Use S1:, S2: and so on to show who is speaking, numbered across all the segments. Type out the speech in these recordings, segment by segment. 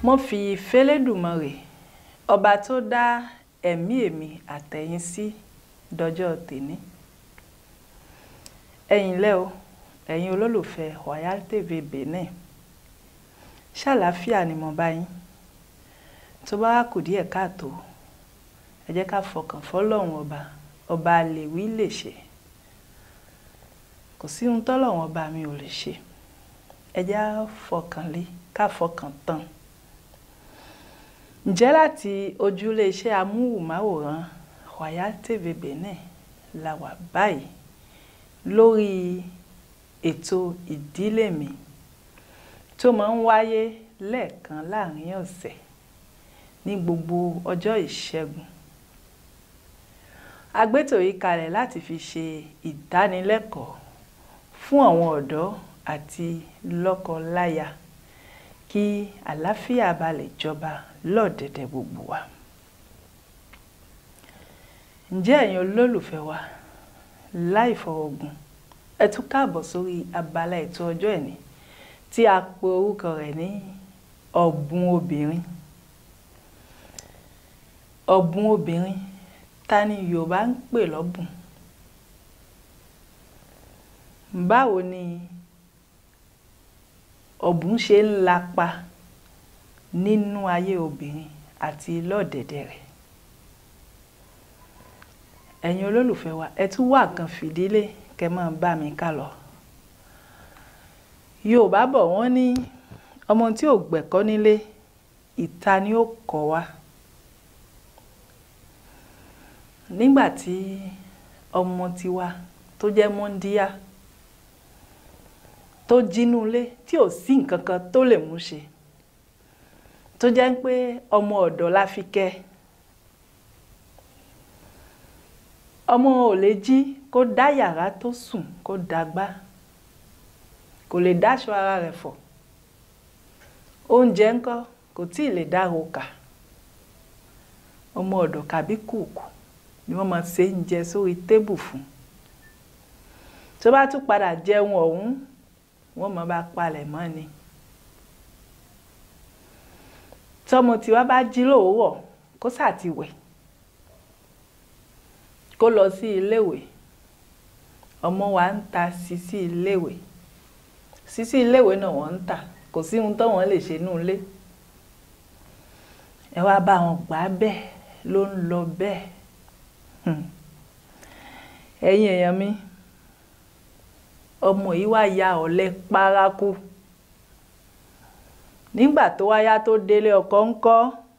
S1: mo fi fẹ́lẹ́dùmarè ọba tó dá ẹ̀mí èmi àtẹ̀yìn sí dọjọ́ tèní ẹ̀yin lẹ́ o ẹ̀yin olólùfẹ́ Royal TV Benin ṣàlàáfíà ni mo bá yín tó bá wá kù díẹ̀ káàtó ẹ jẹ́ ká fọkàn fọlọ́run ọba ọba lè wí lè ṣe kò sí ohun tọ́lọ́run ọba mi ò lè ṣe ẹ jẹ́ á fọkàn lé ká fọkàn tán ǹjẹ́ láti ojúlé iṣẹ́ amóhùnmáwòrán Royal TV Benin la wà báyìí lórí ètò ìdílé mi tó máa ń wáyé lẹ́ẹ̀kan láàrin ọ̀sẹ̀ ní gbogbo ọjọ́ ìṣẹ́gun agbétò yìí kalẹ̀ láti fi ṣe ìdánilẹ́kọ̀ọ́ fún àwọn ọ̀dọ́ àti lọ́kọ-láya kí àlàáfíà bá lè jọba lọ́ọ̀dẹ̀dẹ̀ gbogbo wa. ǹjẹ́ ẹ̀yin olólùfẹ́ wa láì fọwọ́gun ẹ tún káàbọ̀ sórí abala ètò ọjọ́ ẹ̀ní tí a pe orúkọ rẹ̀ ní ọ̀bùn obìnrin ọ̀bùn obìnrin ta ni Yorùbá ń pè lọ́bùn báwo ni ọ̀bùn ṣe ń lapa nínú ayé obìnrin àti lọ́ọ̀dẹ̀dẹ̀ rẹ̀ ẹ̀yin olólùfẹ́ wa ẹ tún wá kan fìdílé kẹ́ máa bá mi ká lọ Yorùbá bọ̀ wọ́n ní ọmọ tí ò gbẹ̀kọ́ nílé ìta ni ó kọ́ wa nígbà tí ọmọ tiwa tó jẹ́ mọ́ndíá tó jínú ilé tí ò sí nǹkan kan tó lè mú ṣe tó jẹ́ pé ọmọ ọ̀dọ̀ la fi kẹ́ ọmọ ò lè jí kó dá yàrá tó sùn kó dàgbà kò lè dáṣọ ara rẹ̀ fọ̀ oúnjẹ ńkọ́ kò tí ì lè dá roka ọmọ ọ̀dọ̀ kàbí kùkù ni wọ́n máa ṣe ń jẹ sórí tébù fún tó bá tún padà jẹun ọ̀hún wọ́n máa bá palẹ̀ mọ́ ni tọmọ tiwa bá jí lówùúrọ̀ kó ṣàtiwẹ̀ kó lọ sí iléèwé ọmọ wa ń ta sisi iléèwé sisi iléèwé náà wọ́n ń tà kò sí ohun tó wọ́n lè ṣe nínú ilé ẹ wá bá wọn gbà bẹ́ẹ̀ ló ń lọ bẹ́ẹ̀ ẹ̀yin èèyàn mi ọmọ yìí wá ya ọ̀lẹ paraku nígbà tó wáyá tó délé ọkọ ńkọ́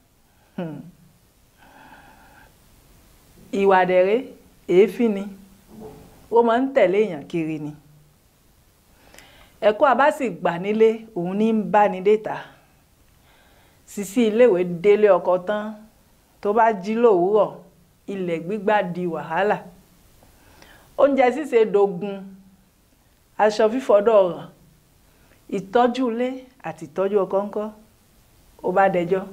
S1: ìwà dẹ̀rẹ́ èéfín ni ó máa ń tẹ̀lé èèyàn kiri ni ẹ̀kọ́ àbá sì gbà nílé òun ní ń bá ní déta sisi iléèwé délé ọkọ tán tó bá jí lówùúrọ̀ ilẹ̀ gbígbá di wàhálà oúnjẹ sísè dogun aṣọ fífọdọ̀ ọ̀ràn ìtọ́jú ilé àti ìtọ́jú ọkọ ńkọ́ ó bá dẹjọ́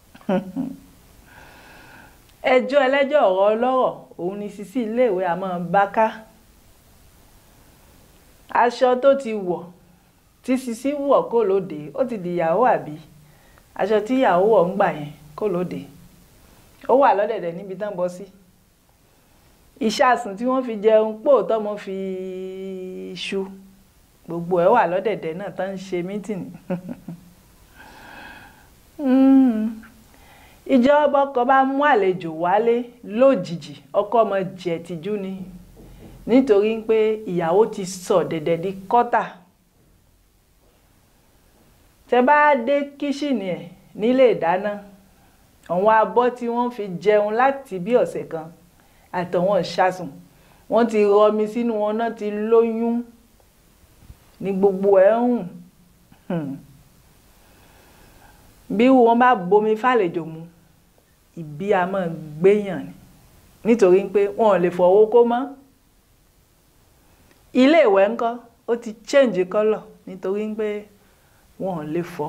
S1: ẹjọ́ ẹlẹ́jọ́ ọ̀rọ̀ ọlọ́rọ̀ òun ni sisi iléèwé àmọ́ bá ká aṣọ tó ti wọ̀ tí sisi wọ̀ kó lóde ó ti di ìyàwó àbí aṣọ tí ìyàwó wọ̀ ń gbà yẹn kó lóde ó wà lọ́dẹ̀dẹ̀ níbi tán bọ́ sí ìṣàsùn tí wọ́n fi jẹun pò tọ́mọ fi ṣu gbogbo ẹ̀ wà lọ́dẹ̀dẹ̀ náà tán ń ṣe mítìnì ìjọba ọkọ bá mú àlejò wálé lójijì ọkọ ọmọ jẹ tìjú ni nítorí pé ìyàwó ti sọ dẹ̀dẹ̀ di kọ́tà tẹ bá dé kíṣìnì ẹ̀ nílé ìdáná àwọn abọ́ tí wọ́n fi jẹun láti bí ọ̀sẹ̀ kan àtọ̀wọ̀n ṣàsùn wọ́n ti rọmi sínú wọn náà ti lóyún ní gbogbo ẹ̀ ń hùn bí wọ́n bá bomi fàlejò mu ìbí a máa gbéyàn ni nítorí pé wọn ò lè fọwọ́ kó mọ́ ilé ìwẹ̀ ńkọ́ ó ti change colour nítorí pé wọn ò lè fọ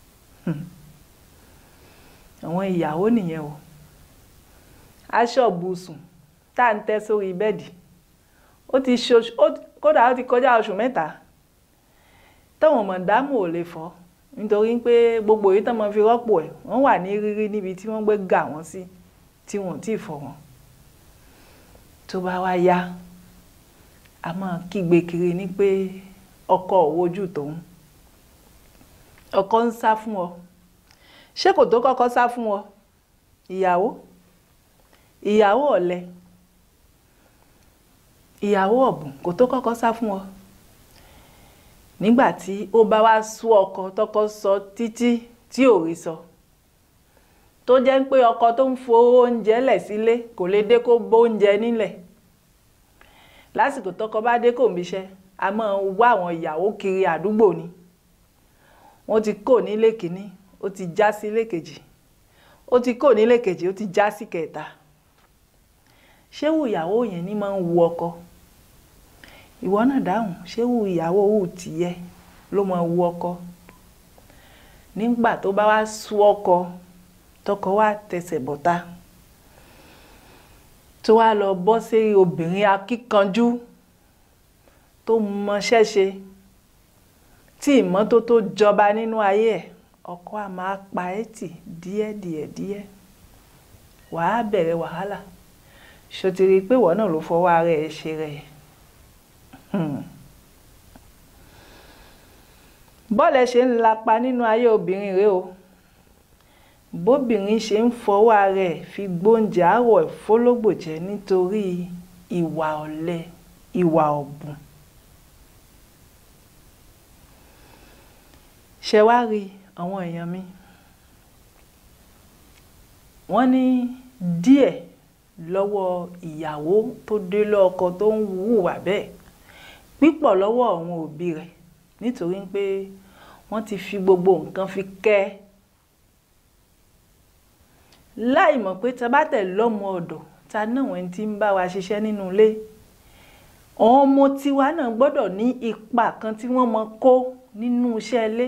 S1: àwọn ìyàwó nìyẹn o aṣọ bùsùn tá à ń tẹ́ sórí bẹ́ẹ̀dì ó ti ṣoṣù kódà ó ti kọjá oṣù mẹ́ta táwọn mọ̀dámù ò lè fọ nítorí pé gbogbo èyí tán máa fi rọ́pò ẹ̀ wọ́n wà ní rírí níbi tí wọ́n gbé gà wọ́n sí tí wọ́n ò tí ì fọ̀ wọ́n tó bá wá yá a máa kígbe kiri ní pé ọkọ ò wojú tòun ọkọ ń sá fún ọ ṣé kò tó kọ́kọ́ sá fún ọ ìyàwó ìyàwó ọ̀lẹ ìyàwó ọ̀bùn kò tó kọ́kọ́ sá fún ọ nígbà tí ó bá wá sú ọkọ tọkọ sọ títí tí ò rí sọ tó jẹ́ pé ọkọ tó ń fowó oúnjẹ lẹ̀ sílé kò lè dé kó bóúnjẹ nílẹ̀ lásìkò tọkọ bá dé kò ń bíṣẹ́ a máa wá àwọn ìyàwó kiri àdúgbò ni wọ́n ti kó nílé kìíní ó ti já sí ilé kejì ó ti kó nílé kejì ó ti já sí kẹta ṣé wù ìyàwó yẹn ní máa ń wu ọkọ ìwọ náà dáhùn ṣé wù ìyàwó wù tìyẹ ló máa wu ọkọ nígbà tó bá wá sú ọkọ tọkọ wá tẹsẹ̀ bọ́tá tó wá lọ bọ́ sí obìnrin akíkanjú tó mọṣẹ́ ṣe tí ìmọ́tótó jọba nínú ayé ẹ̀ ọkọ á máa pa ẹ́ tì díẹ̀díẹ̀ díẹ̀ wàá bẹ̀rẹ̀ wàhálà ṣòtìrí pé ìwọ náà ló fọwọ́ ara ẹ̀ ṣe rẹ̀ bọ́ọ̀lù ṣe ń lapa nínú ayé obìnrin rẹ o bóbìnrin ṣe ń fọwọ́ ara ẹ̀ fi gbóúnjẹ àárọ̀ ìfólógbò jẹ nítorí ìwà ọ̀lẹ ìwà ọ̀bùn ṣe wá rí àwọn èèyàn mi wọ́n ní díẹ̀ lọ́wọ́ ìyàwó tó dé lọ́kọ tó ń hùwà bẹ́ẹ̀ pípọ̀ lọ́wọ́ àwọn òbí rẹ̀ nítorí pé wọ́n ti fi gbogbo nǹkan fi kẹ́ ẹ́ láì mọ̀ pé tá bá tẹ̀ lọ́mọ ọ̀dọ̀ ta náà wọ́n ti ń bá wa ṣiṣẹ́ nínú ilé àwọn ọmọ tiwa náà gbọ́dọ̀ ní ipa kan tí wọ́n mọ kó nínú iṣẹ́ ilé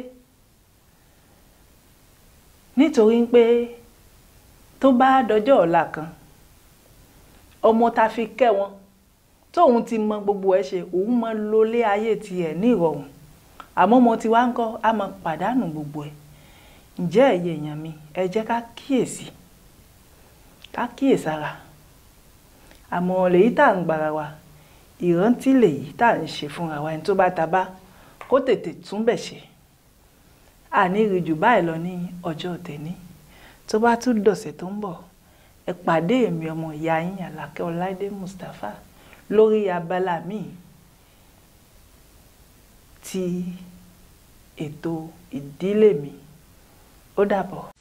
S1: nítorí pé tó bá dọjọ́ ọ̀la kan ọmọ ta fi kẹ́ wọn tóun ti mọ gbogbo ẹ̀ ṣe òun mọ lólé ayé tiẹ̀ ní ìrọ̀rùn àmọ́ ọmọ tiwa ń kọ́ a máa pàdánù gbogbo ẹ̀ ǹjẹ́ ẹ̀yẹ èèyàn mi ẹ jẹ́ ká kíyèsí ká kíyèsára àmọ́ lèyí tá à ń gbára wa ìrántí lèyí tá à ń ṣe fúnra wa ẹni tó bá ta bá kó tètè túnbẹ̀ ṣe àní rí jù báyìí lọ ní ọjọ́ tẹ̀ní tó bá tún dọ̀sẹ̀ tó ń bọ̀ ẹ pàdé èmi ọmọ ìyá yín Àlàkẹ́ Ọláìdé Mustapha lórí abala míì ti ètò ìdílé mi ó dàbọ̀.